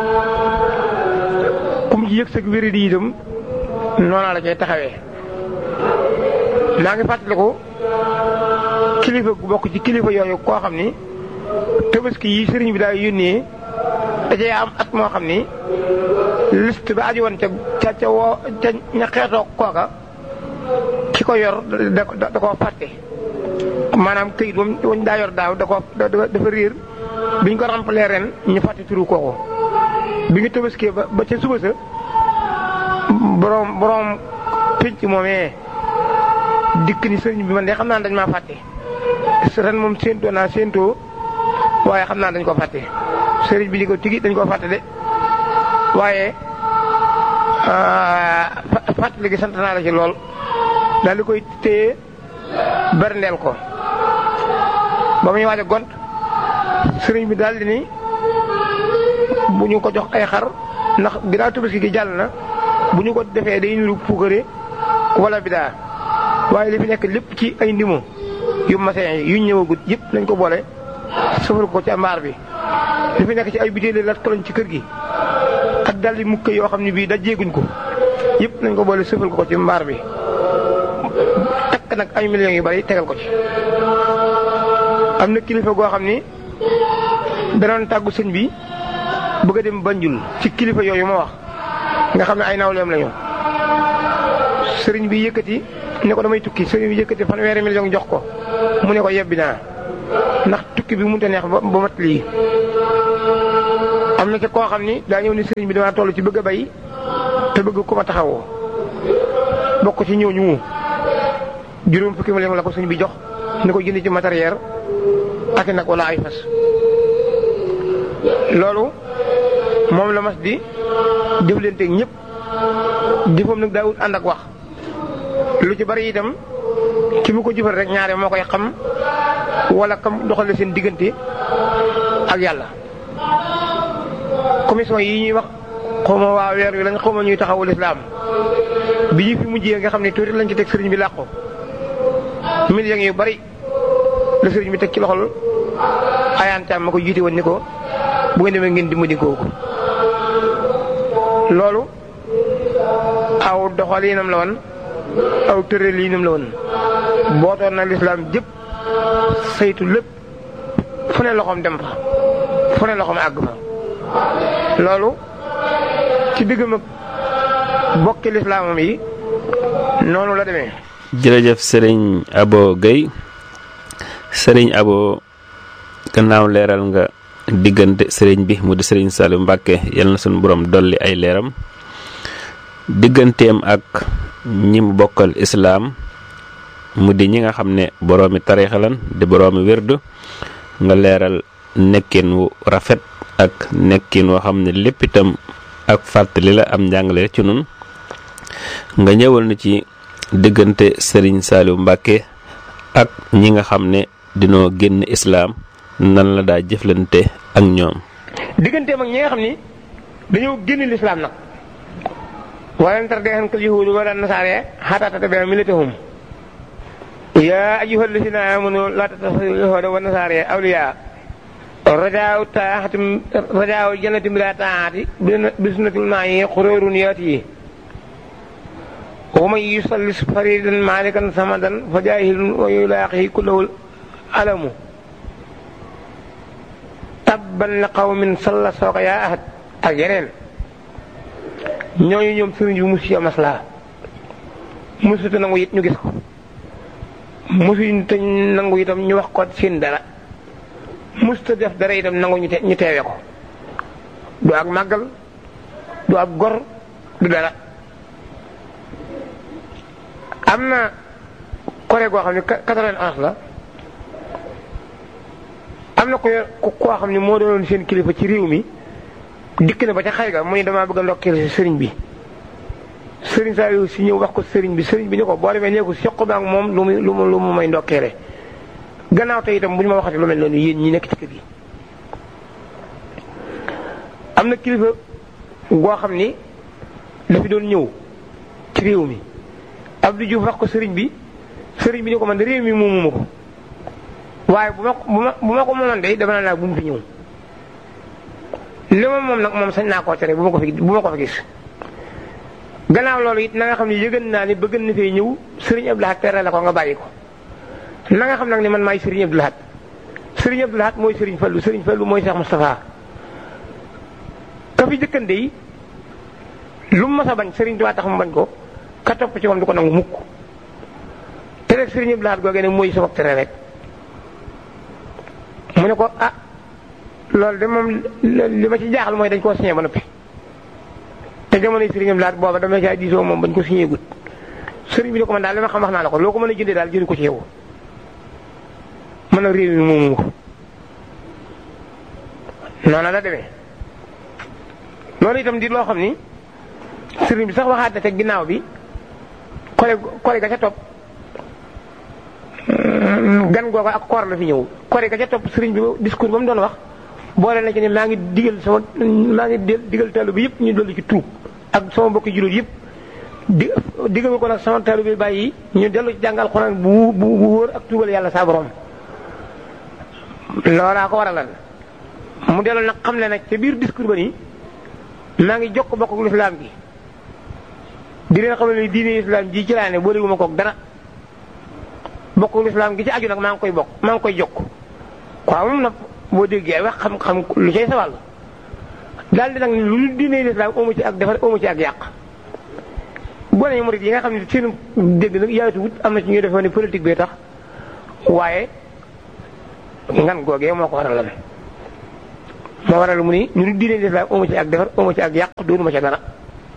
kum ci yëg sag wéri di itam noona la cay taxawee maa ngi fàttaliku kilifa gu bokk ci kilifa yooyu koo xam ni tabaski yi sëriñ bi daal yónnee dajee am at moo xam ni liste ba aju woon ca ca ca woo ca ña xeetoo kooka ki ko yor da da koo fàtte maanaam këyit moom wañ daa yor daaw da ko dafa réer biñ ko remplir ren ñu fàtte turu kooku bi ñu tabaskee ba ba ca suba sa borom borom pénc moomee dikk ni sëriñ bi man de xam naa dañ maa fàtte ren moom séentoo naa séentoo waaye xam naa dañ ko fàtte sëriñ bi di ko tigi dañ ko fàtte de waaye fàttali gi sant naa la ci lool daal di koy téye berndeel ko ba muy waaj a gont sëriñ bi daal di ni bu ñu ko jox ay xar ndax ginnaaw tabaski gi jàll na bu ñu ko defee day niru puukare wala bidaa waaye li fi nekk lépp ci ay ndimo yu masin yu ñëwagut yëpp nañ ko boole sëfal ko ci mbaar bi li fi nekk ci ay butéeli lat koloñ ci kër gi ak daldi mukk yoo xam ne bii dajeeguñ ko yëpp nañ ko boole sëfal ko ci mbaar bi takk nag ay millions yu bari tegal ko ci am na kilifa goo xam ni danoon tàggu sëñ bi bëgg a dem Banjul ci kilifa yooyu ma wax nga xam ne ay nawleem lañu sëriñ bi yëkkati ne ko damay tukki sëriñ bi yëkkati fanweeri million jox ko mu ne ko yebbi naa ndax tukki bi mënut a neex ba ba mat lii na ci koo xam ni daa ñëw ni sëriñ bi damaa toll ci bëgg a bay te bëgg ku ma taxawoo bokk ci ñooñu juróom fukki million la ko sëriñ bi jox ni ko jënd ci matériel ak nag wala ay fas loolu moom la mas di jëflanteeg ñëpp jëfam nag daawut ànd ak wax lu ci bari itam ki mu ko jëfal rek ñaare moo koy xam wala kam doxale seen diggante ak yàlla commission yi ñuy wax xawma waa weer wi lañ xawma ñuy taxawul islaam bi ñu fi mujjee nga xam ne tuuti lañ ci teg sëriñ bi làqu millions yu bari la sëriñ bi teg ci loxol ayaan caam ma ko jiite woon ni ko bu ngeen demee ngeen dimbali kooku loolu aw doxalinam la woon aw tëralinam la woon bootoon na lislaam jëpp saytu lépp fu ne loxoom dem fa fu ne loxoom àgg fa loolu ci diggam ak bokki lislaamam yi noonu la demee jërëjëf sëriñ Abo Guèye sëriñ Abo gannaaw leeral nga diggante sëriñ bi mu di sëriñ Saliou Mbacke yal na suñu borom dolli ay leeram digganteem ak ñi mu bokkal islaam mu di ñi nga xam ne boroomi tariixa lan di boroomi wérdu nga leeral nekkin wu rafet ak nekkin woo xam ne lépp itam ak fàttali la am njàngale ci nun nga ñëwal na ci diggante sëriñ Saliou Mbacke ak ñi nga xam ne dinoo génn islaam nan la daa jëflante ak ñoom. digganteem ak ñi nga xam ni dañoo génn lislaam nag walan tardaanka al-yahuudu wala nasaara hattaa tattabi'a millatahum yaa ayyuhal laziina aamanuu laa tattakhidhuu al-yahuuda wan nasaara awliyaa rajaa'u taa'ati rajaa'u jannati bilaa taa'ati bi sunnatil maa'i ghuruurun ya'tii wa man yusallis fariidan maalikan samadan fa jaahilun wa yulaaqihi kullahu alamu tabban li qawmin salla sooka yaa ahad ak yeneen ñooñu ñoom sëriñ bi musu ci maslaa musu te nangu it ñu gis ko musu te nangu itam ñu wax ko seen dara musu te def dara itam nangu ñu ñu teewe ko du ak màggal du ab gor du dara am na kore goo xam ne quatre-vingt-onze la am na ko koo xam ne moo doonoon seen kilifa ci réew mi dikk na ba ca xay ga mu ne damaa bëgg a ndokkeel si sëriñ bi sëriñ Saliou si ñëw wax ko sëriñ bi sëriñ bi ni ko boo demee nee ko seq ba ak moom lu mu lu mu lu mu may ndokkeele gannaaw te itam bu ñu ma waxati lu mel noonu yéen ñi nekk ci kër gi. am na kilifa goo xam ni dafi doon ñëw ci réew mi Abdou Diouf wax ko sëriñ bi sëriñ bi ni ko man de réew mi moomu ko waaye bu ma bu ma bu ma ko moomoon de dama naa bu mu fi ñëw. li ma moom nag moom sañ naa koo tere bu ma ko fi bu ma ko fi gis gannaaw loolu it na nga xam ne yëgën naa ni bëgg na fee ñëw sëriñ Abdou Lahad tere la ko nga bàyyi ko na nga xam nag ni man maay sëriñ Abdou Lahad sëriñ Abdou Lahad mooy sëriñ Fallu sëriñ Fallu mooy Cheikh Moustapha ka fi jëkkande yi lu mu mas a bañ sëriñ Tuubaa tax mu bañ ko ka topp ci moom du ko nangu mukk te rek sëriñ Abdou Lahad googee ne mooy sabab tere rek mu ne ko ah loolu de moom li ma ci jaaxal mooy dañ koo signé ba noppi te jamonoy sëriñam laat booba dama caa diisoo moom bañ ko signé gut sëriñ bi ne ko man daal li ma xam wax naa la ko loo ko mën a jëndee daal jënd ko ci yow mën na réew mi moomu ko noonu la demee loolu itam di loo xam ni sëriñ bi sax waxaat na te ginnaaw bi kole kole ga ca topp gan googu ak koor la fi ñëw kore ga ca topp sëriñ bi discours ba mu doon wax boole na ci ne maa ngi digal sama maa ngi digal taalibe bi yëpp ñu dolli ci tuub ak sama mbokki jullit yëpp di digal ko nag sama taalibe bi bàyyi ñu dellu ci jàngal Alxuraan bu bu bu wóor ak tuubal yàlla saa borom loolaa ko waralal mu dellu nag xam ne nag ca biir discours ba nii maa ngi jokk bokk ak lislaam gi di leen xamal ne diine islam ji ci laa ne boolewuma koog dara bokk lislaam gi ci aju nag maa ngi koy bokk maa ngi koy jokk waaw moom nag boo déggee wax xam-xam lu cay sa wàll daal di nag lu diine lislaam amu ci ak defar amu ci ak yàq boo nee murid yi nga xam ne seen dégg nag yaatu wut am na ci ñuy defoon ne politique bee tax waaye ngan googee moo ko waral moo waral mu ni ñu ni diine lislaam amu ci ak defar amu ci ak yàq doonuma ca dara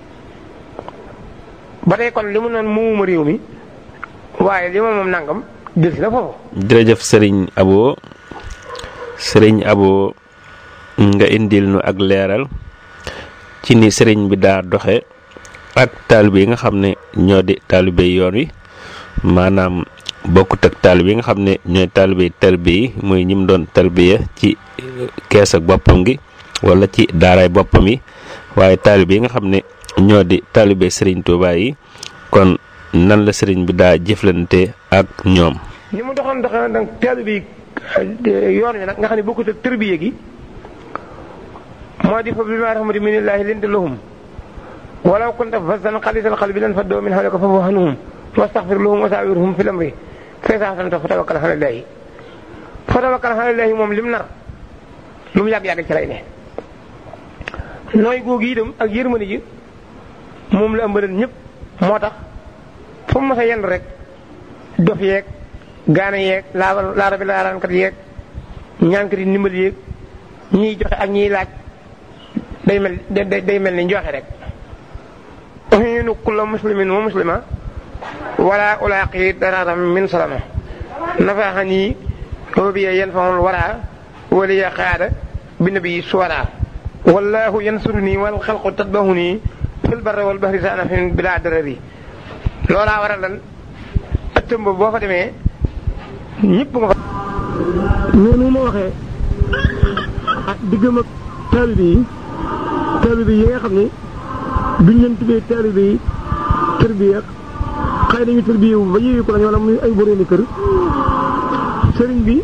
ba tey kon li mu noon moomuma réew mi waaye li ma moom nangam jël si na foofu jërëjëf sëriñ abo sëriñ abo nga indil nu ak leeral ci ni sëriñ bi daa doxe ak taalibe yi nga xam ne ñoo di taalibe yoon wi maanaam bokkut ak taalibe yi nga xam ne ñooy taalibe tarbiya yi muy ñim doon tarbiya ci kees ak boppam gi wala ci daaraay boppam yi waaye taalibe yi nga xam ne ñoo di taalibe sëriñ Tuubaa yi kon nan la sëriñ bi daa jëflante ak ñoom ni mu doxoon doxoon nag taalibe yi yoon wi nag nga xam ne bokkut ak tarbiya gi moo di fa bi ma rahmati minillaahi linta lahum walaw kunta fazzan xalisal qalbi lan faddoo min hawlika fa'fu anhum wastaxfir lahum wa saawirhum fil amri fa izaa azamta fa tawakkal ala llaahi fa tawakkal ala llaahi moom lim nar lu mu yàgg-yàgg ci lay ne nooy googu itam ak yërmande ji moom la ëmbaleen ñëpp moo tax fu mu mës a yenn rek dof yeeg gaana yeeg laaba laara bi laaraankat yeeg ñaankat yi ndimbal yeeg ñiy joxe ak ñiy laaj day mel day day mel ni njoxe rek uhiinu kulla muslimin wa muslima wala ulaaqi dararam min salama nafaxani hubiya yanfaul wara waliya xaada bi nabi suwara wallahu yansuruni wal xalqu tatbahuni fil barri wal bahri sanafin bila darari loolaa waral lan ëttëm ba boo fa demee ñëpp nga fa noonu ma waxee ah diggam ak taalibe yi taalibe yi nga xam ne duñ leen tuddee taalibe yi tërbiya xëy nañu tërbiya wu ba yéewi ko lañu wala muy ay boroomi kër sëriñ bi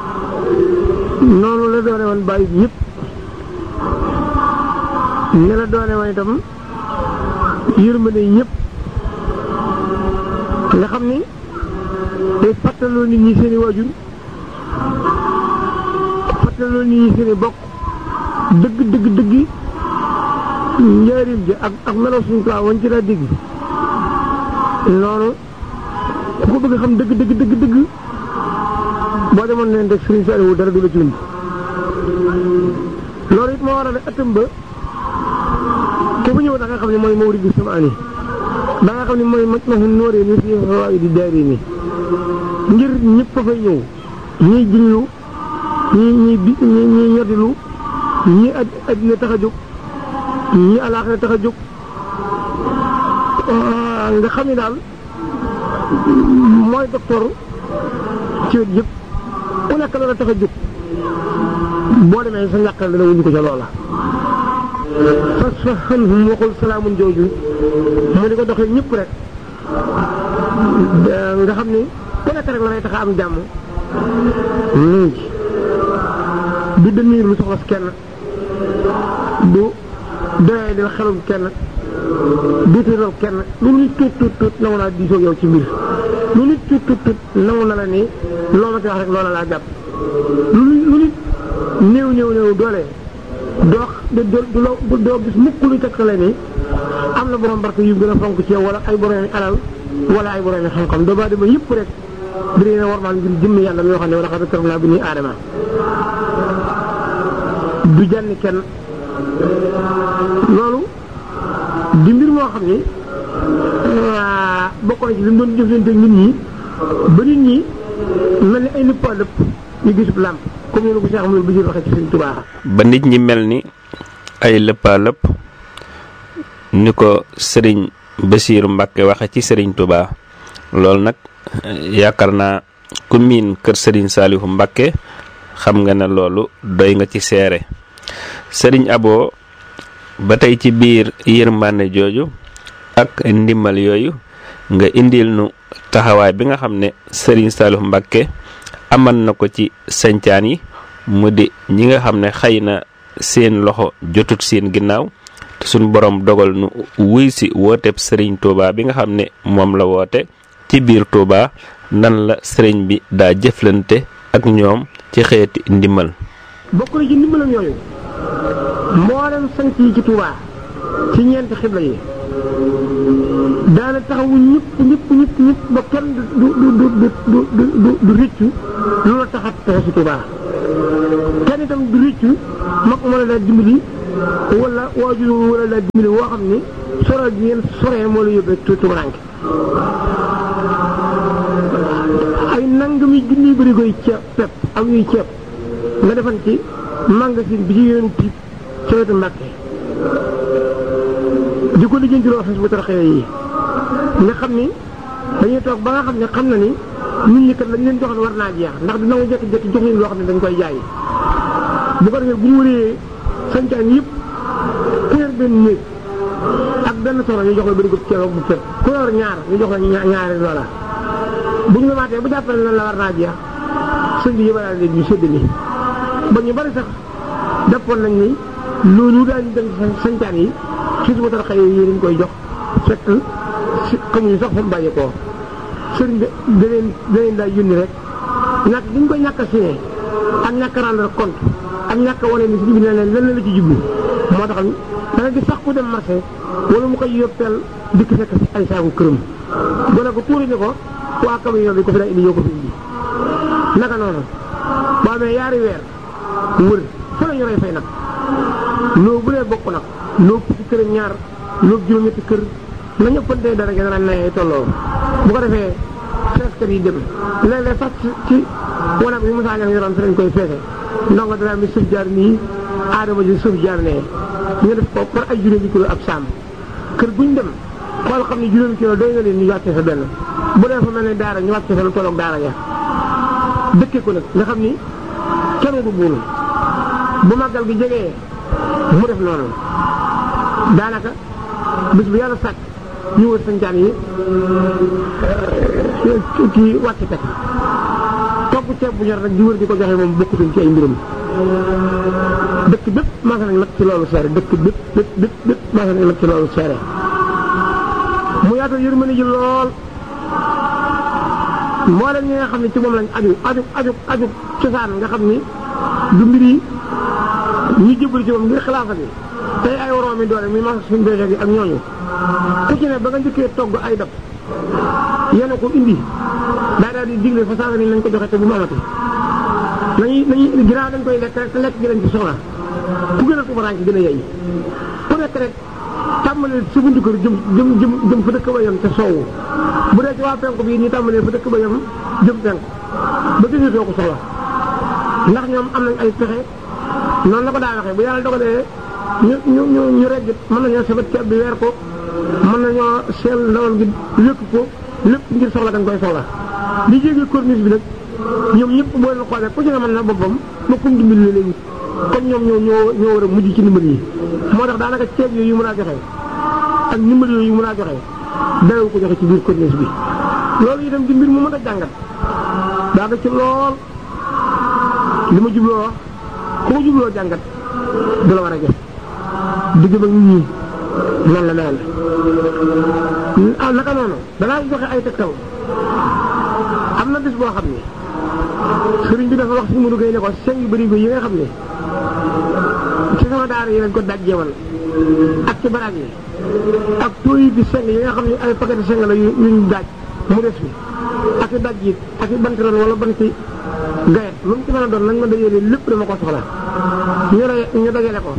noonu la doone woon bàyyi ñëpp ne la doone woon itam yërmande ñëpp nga xam ni day fàttaloo nit ñi seeni waajur fàttaloo nit ñi seeni bokk dëgg dëgg dëgg njaarim ji ak ak melo suñu kaa wañ ci daa dégg noonu ku ko bëgg xam dëgg dëgg dëgg dëgg boo demoon leen rek Sëriñ Saaliwu dara du la ci wund loolu it moo waral ëttam ba ku fi ñëw da nga xam ne mooy mawrid bi samaani da nga xam ne mooy maj mahun nóoree ni fii xawaayi di daari ni ngir ñëpp fa fay ñëw ñiy jiñlu ñi ñi bi ñi ñi ñoddilu ñi ad addina tax a jóg ñi alaaxira tax a jóg nga xam ne daal mooy docteur ci wet yëpp ku nekk la tax a jóg boo demee sa njàqal dana wuñu ko ca loola fas fa xën hum waxul salaamun jooju mu di ko doxee ñëpp rek nga xam ni ku nekk rek la lay tax a am jàmm léegi du demiir lu soxlas kenn du doyee di la xelum kenn du tuutal kenn lu nit tuut tuut tuut nangu naa diisoo yow ci mbir lu nit tuut tuut tuut nangu na la ni loo ma ci wax rek loola laa jàpp lu lu nit néew néew néew doole doo du doo gis mukk luy tegtale ni am na borom barke yu gën a fonk ci yow wala ay borom alal wala ay borom xam-xam doo baa dema yëpp rek di leen warmaal ngir jëmm yàlla yoo xam ne wala xam ne karam laa bi nii aadama du jànni kenn loolu di mbir moo xam ni bokk na ci li mu doon jëflante nit ñi ba nit ñi mel ni ay lëpp a lëpp ñu gisub làmp comme ni ko Cheikh Amadou Bachir waxee ci Sëriñ Tuubaa ba nit ñi mel ni ay lëppaa lëpp ni ko sëriñ Basiiru Mbàkke waxe ci sëriñ Tuubaa loolu nag yaakaar naa ku miin kër sëriñ Saalihu Mbàkke xam nga ne loolu doy nga ci seere sëriñ Abo ba tey ci biir yërmande jooju ak ndimbal yooyu nga indil nu taxawaay bi nga xam ne sëriñ Saalihu Mbàkke amal na ko ci sancaan yi mu di ñi nga xam ne xëy na seen loxo jotut seen ginnaaw te suñ borom dogal nu wuy si wooteeb sëriñ Touba bi nga xam ne moom la woote ci biir Touba nan la sëriñ bi daa jëflante ak ñoom ci xeeti ndimbal. bokk na ci ndimbalam yooyu mboolem sanc yi ci Touba ci ñeenti xibla yi daana taxawu ñëpp ñëpp ñëpp ñëpp ba kenn du du du du du du du rëccu lu la taxat taxa si Touba kenn itam du rëccu mag mën a daa dimbali wala waajur wala daa dimbali woo xam ni soro gi ngeen soree moo la yóbbee tu tumuranke ay nangami junni bëri koy ceeb pepp ak yuy ceeb nga defan ci magasin bi ci yoonu tiib ci wetu Mbàkke di ko lijjantiloo xis bu taraxee yi nga xam ni dañuy toog ba nga xam ne xam na ni nit ñi kat lañ leen joxoon war naa jeex ndax dina ko jékki-jékki jox leen loo xam ne dañ koy jaay bu ko defee bu ñu wëree sañcaan yëpp ku yor benn néeg ak benn soro ñu jox la bëri ko ceeb ak bu fekk ku yor ñaar ñu jox la ñaari loola bu ñu demaatee bu jàppale na la war naa jeex sëñ bi yëbalaale leen ñu séddale ba ñu bari sax deppoon nañ ni loolu daañu dem sañcaan yi ci su ma tara xëy yi dañ koy jox fekk si xamuñu sax fa mu bàyyi koo sëriñ bi da leen da leen daay yónni rek ñàkk diñ koy ñàkk a signé ak ñàkk a rendre compte ak ñàkk a wane ni sëriñ bi ne leen lan la ci jublu moo tax da nga gis sax ku dem marché wala mu koy yóbbeel dikk fekk ay saaku këram gone ko tuuri ni ko waa camion bi ko fi daa indi yoo ko fi indi naka noonu boo amee yaari weer wër fa la ñu rey fay nag loo bu dee bokk nag loo fukki kër ñaar loo juróom-ñetti kër na ñëppantee dara ngeen naan nay tolloo bu ko defee feeskat yi dem léeg-léeg sax ci wanag bi Moussa Niang yoroon fi lañ koy feese ndongo dara mi suuf jaar nii aadama ji suuf jaar nee ñu def ko par ay juróomi kilo ab saam kër guñ dem xool xam ne juróomi kilo doy na leen ñu wàccee sa benn bu dee fa mel ne daara ñu wàccee sa lu tolloog daara ja dëkkee ko nag nga xam ni kenn du buunu bu màggal gi jegee mu def noonu daanaka bis bu yàlla sàkk ñu wër sañcaan yi kii wàcc teg togg ceeb bu ñor rek di wër di ko joxe moom bokkutuñ ci ay mbirum dëkk bépp maasa nañ nag ci loolu seere dëkk bépp bépp bépp bépp maasa nañ nag ci loolu seere mu yaatal yërmande ji lool mboolem ñi nga xam ne ci moom lañ aju aju aju aju cosaan nga xam ni du mbir yi ñu jëbal ci moom ngir xilaafa bi tey ay woroomi doole muy mas suñu béykat yi ak ñooñu ku ci ne ba nga njëkkee togg ay dab yéen ko indi daa daal di digle fa saasa ni nañ ko joxe te bu mu amati nañuy nañuy ginnaaw dañ koy lekk rek te lekk gi lañ ci soxla ku gën a tubaraan ci gën a yey ku nekk rek tàmbalee sa buntu kër jëm jëm jëm jëm fa dëkk ba yem te soowu bu dee ci waa penku bi ñu tàmbalee fa dëkk ba yem jëm penku ba gisatoo ko soxla ndax ñoom am nañ ay pexe noonu la ko daa waxee bu yàlla dogalee ñu ñu ñu ñu reggit mën nañoo sabat ceeb bi weer ko mën nañoo seel ndawal gi wékk ko lépp ngir soxla dañ koy soxla li jéggi corniche bi nag ñoom ñëpp boo leen xoolee ku ci ne mën na boppam ba kum dimbali la léegi kon ñoom ñoo ñoo ñoo war a mujj ci ndimbal yi moo tax daanaka ceeb yooyu mën a joxe ak ndimbal yooyu mën a joxe darewu ko joxe ci biir corniche bi loolu itam di mbir mu mën a jàngat daanaka ci lool li ma jubloo wax ku ma jubloo jàngat du la war a jëf digg ba nit ñi noonu la mel ah naka noonu danaa joxe ay tegtal am na bis boo xam ne sëriñ bi dafa wax si Modou Gueye ne ko seng yu bëri yi nga xam ne ci sama daara yi lañ ko dajjeewal ak ci baraag yi ak tooyi bi seng yi nga xam ne ay paquet seng la yu ñu daaj mu des bi ak i daj yi ak i banti ron wala banti gayet lu mu ci mën a doon nañ ma dajale lépp dama ko soxla ñu ne ñu dajale ko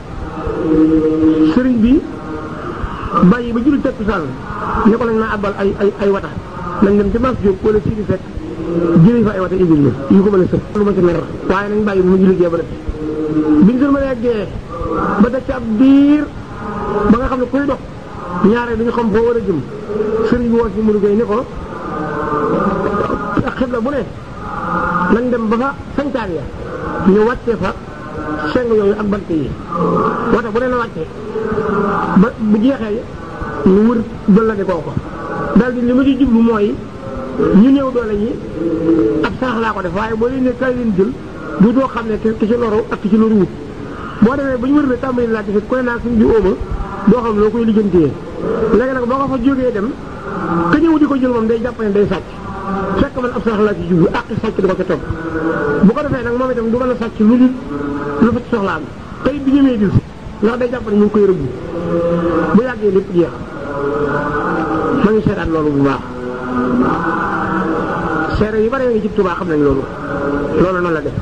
sëriñ bi bàyyi ba julli takkusaan ne ko lañ ma àbbal ay ay ay wata nañ dem ci mas jóg wala sii di fekk jëlee fa ay wata indil ñu ñu ko mën a sëf lu ma ci mer waaye nañ bàyyi bu mu julli gee ba def biñ sër ma nee gee ba def ci ab diir ba nga xam ne kuy dox ñaare duñu xam foo war a jëm sëriñ bi woo si Modou Gueye ne ko ak xibla bu ne nañ dem ba fa sañcaan ya ñu wàccee fa seng yooyu ak bant yi wata bu ne na wàccee ba bu jeexee ñu wër dolla di koo ko daal di li ma ci jublu mooy ñu néew doole ñi ab sarax laa ko def waaye boo leen ne kay leen jël du doo xam ne ki ci loru ak ki ci loru wut boo demee ba ñu wër ne tàmbali laa gis ku ne naa suñ bi óoma doo xam loo koy lijjantee léegi nag boo ko fa jógee dem ka ñëw di ko jël moom day jàpp ne day sàcc fekk man ab sarax laa ci jublu ak sàcc di ko ca topp bu ko defee nag moom itam du mën a sàcc lu dul lu fa ci soxlaam tey bi ñëwee dil ndax day jàpp ne ñu ngi koy rëbbu bu yàggee lépp jeex ma ngi seetaat loolu bu baax seere yu bare ngi ci Tuubaa xam nañ loolu loolu noonu la def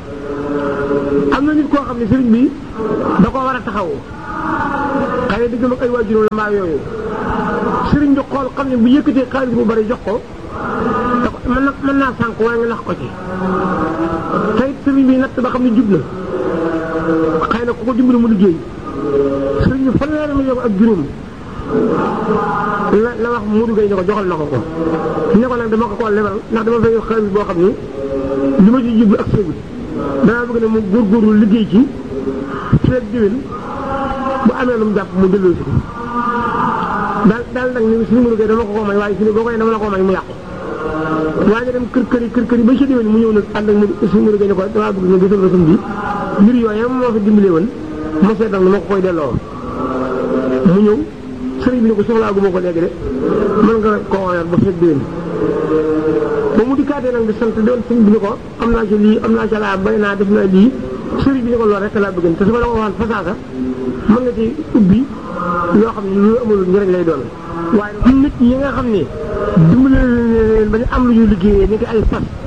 am na nit koo xam ne sëriñ bi da koo war a taxawu xëy na diggam ak ay waajur la mbaa yooyu sëriñ bi xool xam ne bu yëkkatee xaalis bu bari jox ko da ko mën na mën naa sànq waaye nga nax ko ci te it sëriñ bi natt ba xam ne jub na xëy na ku ko dimbali mu liggéey sëriñ bi fanweeri million ak juróom la la wax Modou Gueye ne ko joxal na ko ko ne ko nag dama ko koo lebal ndax dama fay xaalis boo xam ni li ma ci jublu ak ségu danaa bëgg ne mu góorgóorlu liggéey ci feeg diwén bu amee lu mu jàpp mu delloo si ko daal daal nag ni suñu Modou Gueye dama ko ko may waaye suñu boo koy dama la ko may mu yàqu waaye nga dem kër kër yi kër kër yi ba ci déwén mu ñëw nag ànd ak mu suñu Modou Gueye ne ko damaa bëgg nga gisal ma suñ bi mbir yooyu moo fi dimbalee woon mu seet nag ni ma ko koy delloo mu ñëw sëriñ bi ne ko soxlaa gu ma ko léegi de mën nga ko woyal ba fekk déwén ba mu dikkaatee nag di sant doon sëriñ bi ne ko am naa ci lii am naa ci laa bay naa def naa lii sëriñ bi ne ko loolu rek laa bëgg te su ma la ko waxoon fasaasa mën nga ci ubbi yoo xam ne lu amul njëriñ lay doon waaye nit ñi nga xam ne dimbale leen ba ñu am lu ñu liggéeyee ni ki ay fas